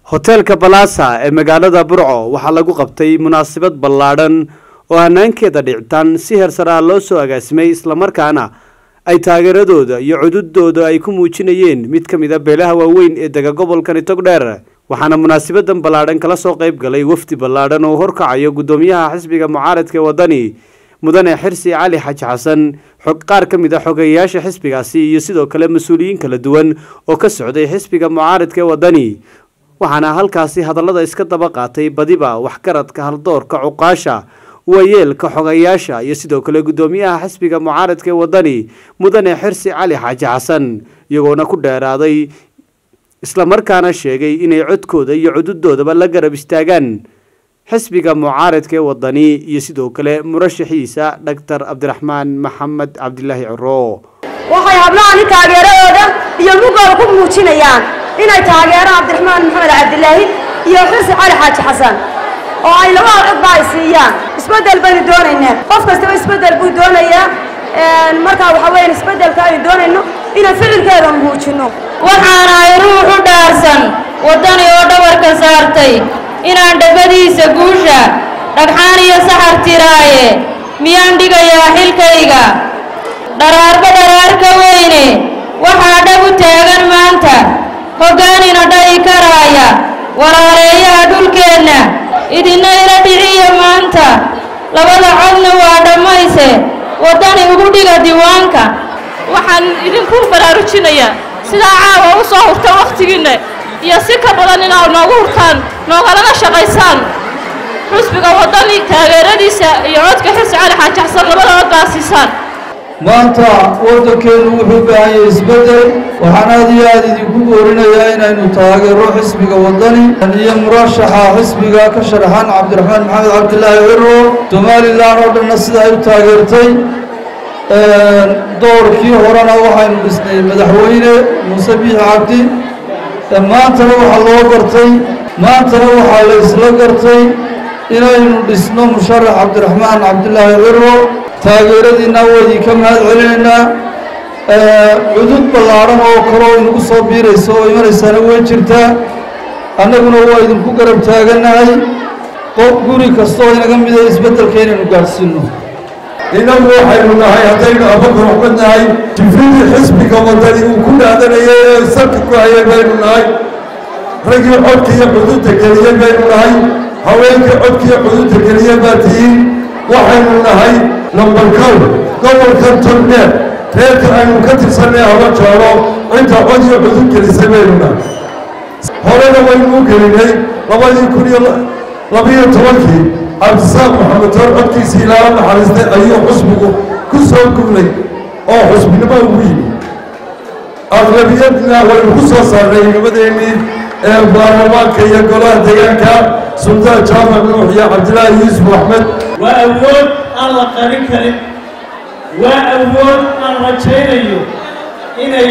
hoteelka balaasa ee magaalada burco waxaa lagu qabtay munaasabad ballaadhan oo hanaankeeda dhicitaan si heersaraa loo soo agaasimay islamarkaana ay taageeradooda iyo cududooda ay ku muujinayeen mid ka mid a beelaha waaweyn ee dega gobolkani togdheer waxaana munaasabadan ballaadhan kala soo qayb galay wafdi ballaadhan oo horkacayo guddoomiyaha xisbiga mucaaradka ee waddani mudane xirsi cali xaji xasan xog qaar ka mid a xogeyayaasha xisbigaasi iyo sidoo kale mas-uuliyiin kala duwan oo ka socday xisbiga mucaaradka ee waddani waxaana halkaasi hadallada iska daba qaatay badiba waxgaradka haldoorka cuqaasha waayeelka xogayaasha iyo sidoo kale guddoomiyaha xisbiga mucaaradka ee waddani mudane xirsi cali xaaji xasan iyagoona ku dheeraaday islamarkaana sheegay inay codkooda iyo cududoodaba la garab istaagaan xisbiga mucaaradka ee waddani iyo sidoo kale murashaxiisa dhaktar cabdiraxmaan maxamed cabdilaahi ciro waxay hablahani taageeradooda iyo mugooda ku muujinayaan inay taageeraan cabdiraxmaan maxamed cabdilaahi iyo xirsi cali xaaji xasan oo ay labada codba ay siiyaan isbeddel baynu doonaynaa qof kastaba isbeddel buu doonayaa markaa waxaa weeyaan isbeddelka aynu doonayno inaan ficilkeeda muujinno waxaan ahay ruux u dhaarsan waddani oo dhabarka saartay inaan dhegadiisa guusha dhagxaan iyo saxar tiraaye miyaan dhigayaa xilkayga dharaarba dharaarka weyne waxaa dhab u taagan maanta hoggaanina dha'i karaaya walaaleeyaha dhulkeenna idinna ila dhiciya maanta labada codna waa dhammayse waddani ugu dhiga diiwaanka waxaan idinku baraarujinayaa sidaa caawa u soo hurta wakhtigiinna iyo si ka badan inaad noogu hurtaan noogalana shaqaysaan xusbiga waddani taageeradiisa iyo codka xirsi cali xaaji xasan labada cod baa siisaan maanta waddankeenu wuxuu baahan yahay isbeddel waxaan aad iyo aad idinku boorinayaa inaynu taageero xisbiga waddani iyo murashaxa xisbiga ka sharaxan cabdiraxmaan maxamed cabdilaahi ciro somalilan oo dhanna sida ay u taageertay doorkii horena waxaynu dhisnay madaxweyne muuse biixi cabdi maantana waxaa loo gartay maantana waxaa la isla gartay inaynu dhisno musharax cabdiraxmaan cabdilaahi ciro taageeradiinna waa idinka mahad celinaynaa cudud ballaadhan oo kaloo inagu soo biiraysa oo imanaysaana way jirtaa annaguna waa idinku garab taagannahay qof guri kastoo inaga mida isbeddelka inaynu gaadhsiinno innagu waxaynu nahay haddaynu abakar ka nahay jifridii xisbiga waddani uu ku dhaadanayay ee salka ku hayay baynu nahay raggii codka iyo cududda geliyey baynu nahay haweenkii codka iyo cududda geliyey baa tihiin waxaynu nahay lambarkow gobolkan togdheer reerka aynu ka tirsannay haba joolo inta cod iyo cudud gelisay baynu nahay horena waynu u gelinay labadii kun iyo labiyo tobankii cabdisaaq maxamed toor codkiisii ilaala naxariistay ayuu xusbigu ku soo guulay oo xusbinimo ugu yimi aqlabiyadna waynu ku soo saarnay nimadeennii ee baarlamaanka iyo golaha deegaanka sultaan jaamac nuux iyo cabdilaahi yuusuf axmed waa awood aan la qarin karin waa awood aan rajaynayo inay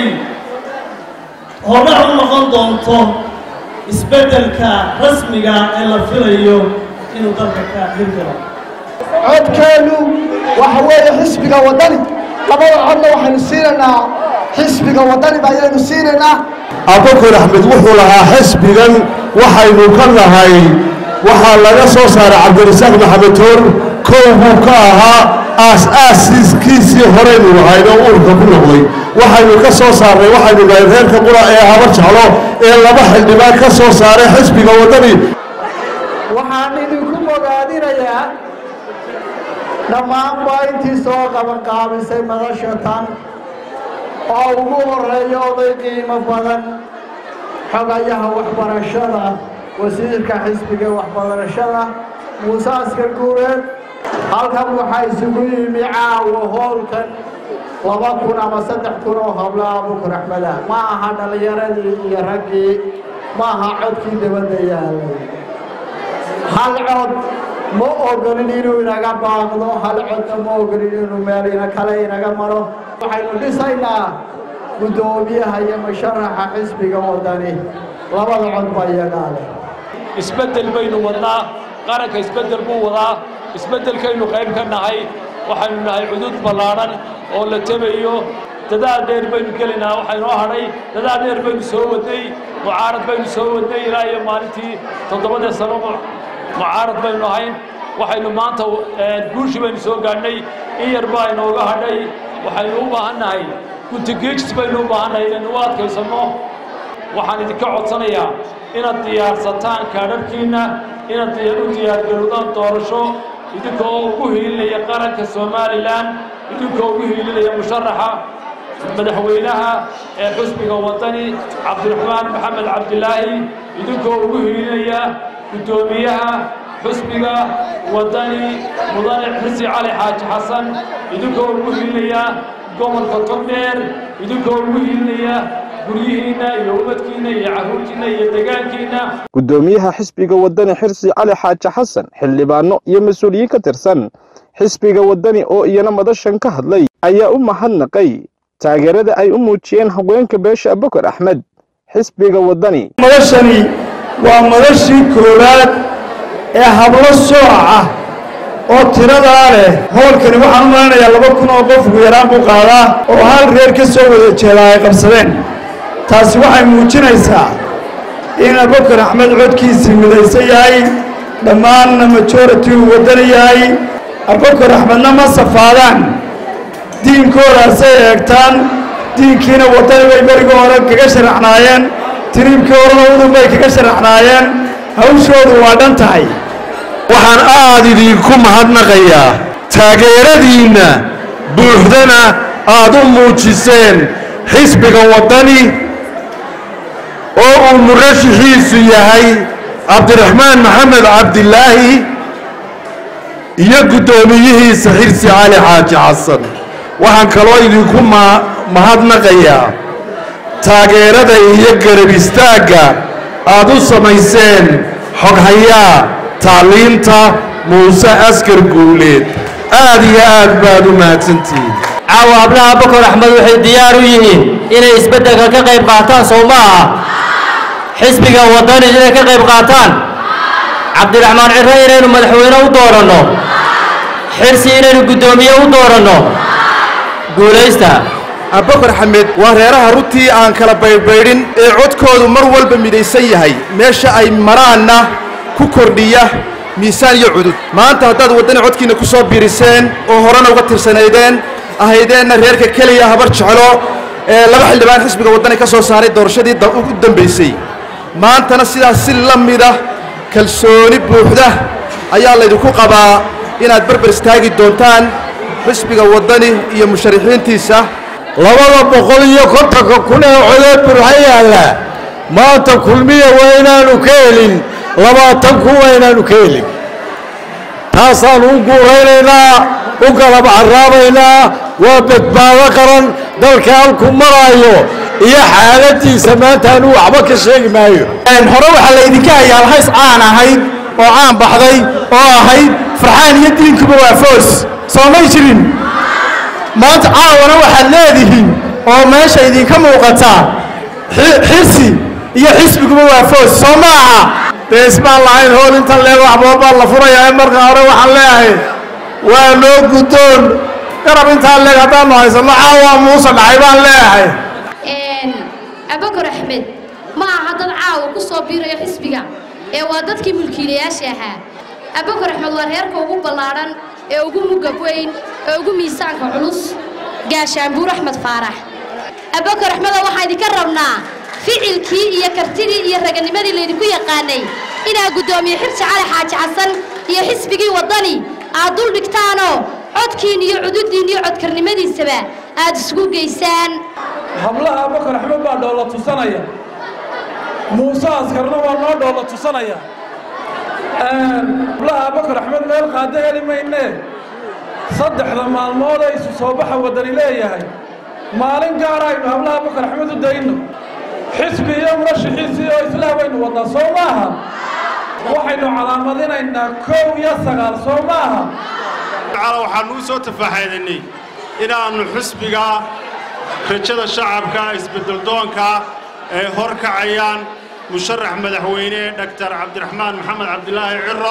hordhac u noqon doonto isbeddelka rasmiga ee la filayo inuu dalka ka hirgalo codkeennu waxa weeye xisbiga waddani labada codna waxaynu siinaynaa xisbiga waddani baa ayaynu siinaynaa abakar axmed wuxuu lahaa xisbigan waxaynu ka nahay waxaa laga soo saaray cabdirasaaq maxamed toor kow buu ka ahaa aas-aasiskiisii horaynu nahayn oo uurka ku noqday waxaynu ka soo saarnay waxaynu nahay reerka qura ee habar jeclo ee laba xildhibaan ka soo saaray xisbiga waddani waxaan idinku bogaadinayaa dhammaanba intii soo qabanqaabisay madasha tan oo ugu horreeya oday qiimo badan xogayaha waxbarashada wasiirka xisbiga waxbarashada muuse askar guureed halkan waxaa isugu yimi caawa hoolkan laba kun ama saddex kun oo habla abukur axmeda ma aha dhallinyaradii iyo raggii ma aha codkii dabadda yaalay hal cod ma ogolin inuu inaga baaqdo hal codna ma ogolin inuu meel ina kale inaga maro waxaynu dhisaynaa guddoomiyaha iyo musharaxa xisbiga waddani labada cod ba iyagaa leh isbeddel baynu wadnaa qaranka isbeddel buu wadaa isbeddelkaynu qayb ka nahay waxaynu nahay cudud ballaadhan oo la tebayo dadaal dheer baynu gelaynaa waxaa inoo hadhay dadaal dheer baynu soo wadnay mucaarad baynu soo wadnay ilaa iyo maalintii toddobadee sano mucaarad baynu ahayn waxaynu maanta guushi baynu soo gaadhnay in yar baa inooga hadhay waxaynu u baahannahay guntigiijis baynu u baahannahay inaynu u adkaysanno waxaan idinka codsanayaa inaad diyaarsataan kaadharhkiinna inaad u diyaargarowdaan doorasho idinkoo ugu hiilinaya qaranka somalilan idinkoo ugu hiilinaya musharaxa madaxweynaha ee xusbiga wadani cabdiraxmaan maxamed cabdilaahi idinkoo ugu hiilinaya guddoomiyaha xusbiga wadani mudane xirsi cali xaaji xasan idinkoo ugu hiilinaya gobolka togdheer idinkoo ugu hiilinaya guryihiinna iyo ubadkiinna iyo carruurtiinna iyo degaankiinna guddoomiyaha xisbiga wadani xirsi cali xaaji xasan xildhibaano iyo mas-uuliyiin ka tirsan xisbiga wadani oo iyana madashan ka hadlay ayaa u mahadnaqay taageerada ay u muujiyeen haweenka beesha abukar axmed xisbiga wadani madashani waa madashii koowaad ee hablo sooc ah oo tiradaa leh howlkani waxaan u malanayaa laba kun oo qof ugu yaraan buu qaadaa oo hal reer ka soo wada jeedaa ay qabsadeen taasi waxay muujinaysaa in abukar axmed codkiisii midaysan yahay dhammaanna majority uu waddana yahay abukar axmedna ma safaadaan diinkoodaasay eegtaan diinkiina waddani bay beriga hore kaga sharaxnaayeen tiriibkii horena udub bay kaga sharaxnaayeen hawshoodu waa dhan tahay waxaan aad idinku mahadnaqayaa taageeradiinna buuxdana aad u muujiseen xisbiga waddani oo uu murashixiisu yahay cabdiraxmaan maxamed cabdilaahi iyo guddoomiyihiisa xirsi cali xaaji xasan waxaan kaloo idinku mahadnaqayaa taageerada iyo garab istaagga aad u samayseen xoghayaa tacliinta muuse askar guuleed aad iyo aad baad u mahadsantihiin caawa hablaha bakor axmed waxay diyaar u yihiin inay isbeddelka ka qayb qaataan sow ma aha xisbiga waddani inay ka qayb qaataan cabdiraxmaan cirre inaynu madaxweyne u dooranno xirsi inaynu guddoomiye u dooranno guulaysta abubakar xamed waa reeraha runtii aan kala baydhbaydhin ee codkoodu mar walba midaysan yahay meesha ay maraanna ku kordhiya miisaan iyo cudud maanta haddaad waddani codkiinna ku soo biiriseen oo horena uga tirsanaydeen ahaydeenna reerka keliya habar jeclo ee laba xildhibaan xisbiga waddani ka soo saaray doorashadii u dambaysay maantana sidaas si la mida kalsooni buuxda ayaa laydinku qabaa inaad berber istaagi doontaan xisbiga waddani iyo musharaxiintiisa labada boqol iyo kontonka kun ee codood burxa yaalla maanta kulmiya waa inaanu ka helin labaatan kun waa inaanu ka helin taasaanu u guuraynaynaa u galab carraabaynaa waa badbaado qaran dalka halku maraayo iyo xaaladiisa maanta anuu waxba ka sheegi maayo hore waxaa laydinka hayaa alhays caan ahayd oo caan baxday oo ahayd farxaan iyo diinkuba waa foos soo may jirin maanta caawana waxaad leedihiin oo meesha idinka muuqataa xirsi iyo xisbiguba waa foos soo ma aha dee ismaan lahayn hool intan leeg waxbool baa la furayaa marka hore waxaan leeyahay waa noo guddoon garab intaan leeg haddaanu haysanno caawa muuse dhacay baan leeyahay abakar axmed ma aha dad caawa ku soo biirayo xisbiga ee waa dadkii mulkiilayaasha ahaa abakar axmed waa reerka ugu ballaadhan ee ugu mugab weyn ee ugu miisaanka culus gaashaanbuur axmed faarax abakar axmedo waxaan idinka rabnaa ficilkii iyo kartidii iyo raganimadii laydinku yaqaanay inaad guddoomiye xirsi cali xaaji xasan iyo xisbigii waddani aad dul dhigtaanoo codkiin iyo cududdiin iyo codkarnimadiisaba aad isugu geysaan hablaha abakar axmed baa dhoolla tusanaya muuse askarna waa noo dhoolla tusanaya hablaha abakar axmed meel qaado heli maynee saddexda maalmood ay isu soo baxa waddani leeyahay maalin gaara aynu hablaha abakar axmed u dayno xisbi iyo murashixiisii oo islah baynu wadnaa soo maaha waxaynu calaamadinaynaa kow iyo sagaal soo maaha waxaannu u soo tafaaxeedanay inaannu xisbiga rajada shacabka isbeddeldoonka ay hor kacayaan musharax madaxweyne dhaktar cabdiraxmaan maxamed cabdilaahi ciro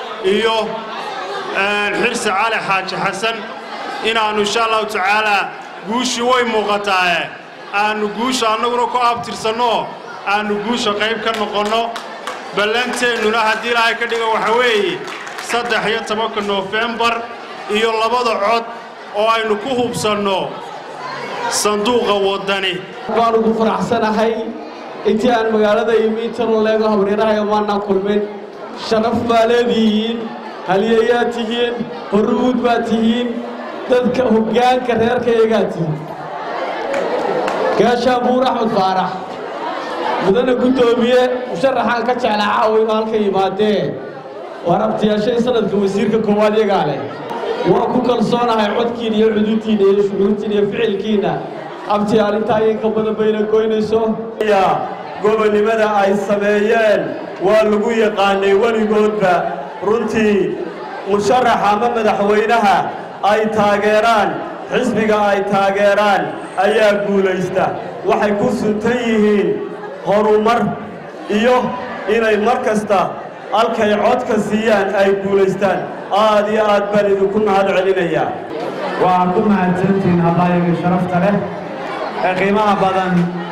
iyo xirsi cali xaaji xasan inaannu insha allahu tacaalaa guushii way muuqataae aannu guusha annaguna ku abtirsanno aannu guusha qayb ka noqonno ballanteennuna haddii ilaahay ka dhigo waxa weeye saddex iyo tobanka noofembar iyo labada cod oo aynu ku hubsanno sanduuqa waddani waan ugu faraxsanahay intii aan magaalada imi intanoo leego habriirahayo maanaan kulmin sharaf baa leedihiin haliyayaad tihiin horruud baad tihiin dadka hoggaanka reerkayagaa tihiin gaashaan buur axmed faarax mudane guddoomiye musharaxaan ka jeclaa caawa inuu halka yimaadee waa rabtiyaashay sanadka wasiirka koowaad yagaa leh waa ku kalsoonahay codkiina iyo cuduudtiinna iyo shucuurtiina iyo ficilkiinna abtiyaal intaa iyo ka badan bayna goynayso gobonnimada ay sameeyeen waa lagu yaqaanay weligoodba runtii musharaxa ama madaxweynaha ay taageeraan xisbiga ay taageeraan ayaa guulaysta waxay ku suntan yihiin horumar iyo inay mar kasta halkay codka siiyaan ay guulaystaan aad iyo aad baan idinku mahad celinayaa waa ku mahadsantihiin haddaayaga sharafta leh ee qiimaha badan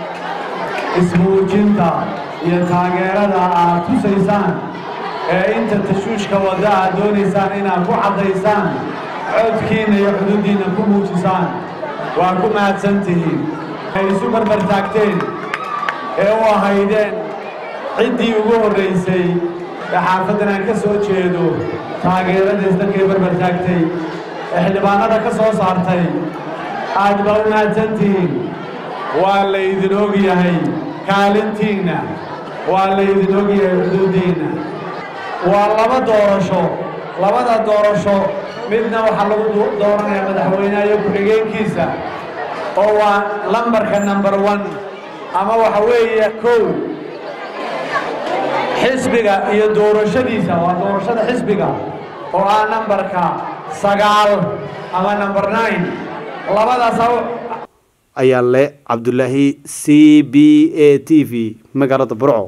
ismuujinta iyo taageerada aad tusaysaan ee inta tashuushka wadda aad doonaysaan inaad ku caddaysaan codkiinna iyo xuduuddiinna ku muujisaan waa ku mahadsantihiin ay isu barbar taagteen ee u ahaydeen ciddii ugu horraysay ee xaafaddan aan ka soo jeedo taageeradays dadkay barbar taagtay ee xildhibaanada ka soo saartay aad baa u mahadsantihiin waa laydin og yahay kaalintiinna waa laydin og yahay xuduuddiinna waa laba doorasho labada doorasho midna waxaa lagu dooranayaa madaxweynaha iyo ku-xigeenkiisa oo waa lambarka number one ama waxa weeye kow xisbiga iyo doorashadiisa waa doorashada xisbiga oo ah nambarka sagaal ama number nine labadaas ayaa le cabdulaahi c b a t v magaalada burco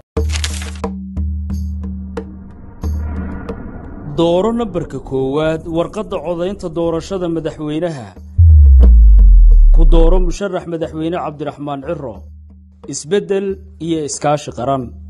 dooro nambarka koowaad warqadda codaynta doorashada madaxweynaha ku dooro musharax madaxweyne cabdiraxmaan ciro isbeddel iyo iskaashi qaran